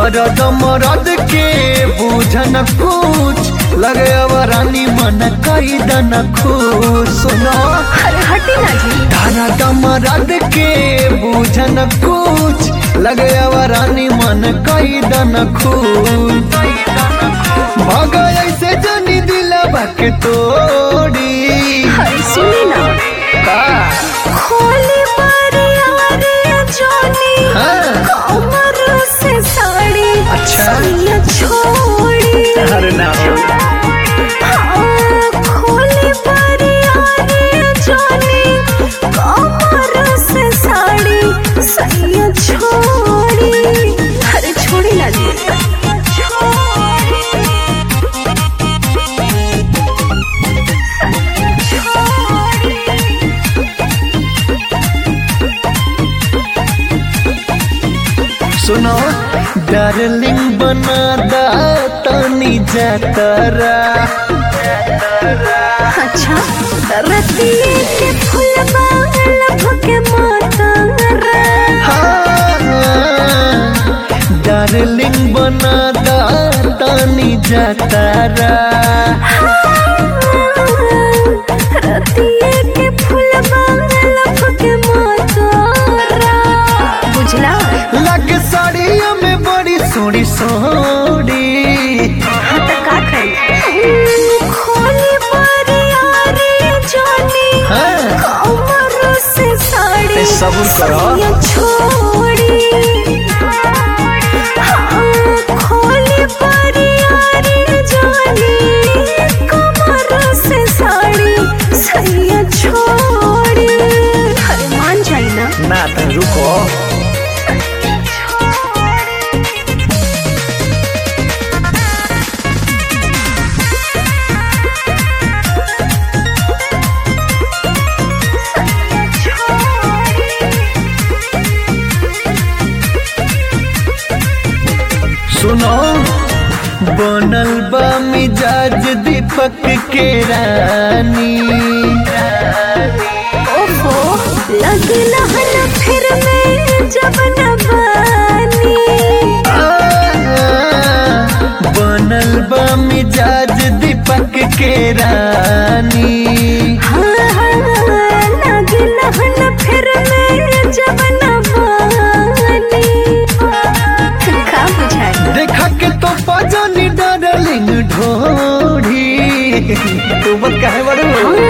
दर्द मरद के बुझन कुछ लगे अब रानी मन कई दन खुश सुनो अरे हटी ना जी दर्द मरद के बुझन कुछ लगे अब रानी मन कई दन खुश भग ऐसे जनी दिलवा के तोड़ी अरे सुनी ना का खोली बारी जोनी हाँ। कमर से साड़ी अच्छा। सैया छोड़ी अरे ना हो। हाँ, खोली बारी जोनी कमर से साड़ी सैया छोड़ी अरे छोड़ी ना जी सुनो डार्लिंग बना दा तनी जातरा अच्छा रतिये के फुलवा लब के माता डार्लिंग बना दा तनी जातरा रतिये के फुलवा लब के माता बुझला लग साड़ियों में बड़ी सोड़ी सोड़ी हाँ तो का करी खोली बारिया रे जानी हाँ। कमर से साड़ी ते सब्र करो। सैया छोड़ी हाँ, खोली बारिया रे जानी कमर से साड़ी सैया छोड़ी अरे मान जाई ना ना तो रुको सुनो बनल बा मिजाज दीपक के रानी ओहो लगी लहन फिर में जब न बानी बनल बा मिजाज दीपक के रानी हाँ हाँ लगी लहन फिर में जब न बानी का बुझाई देखा के तो पजानी डार्लिंग ढोढ़ी तू मत कहे बड़ू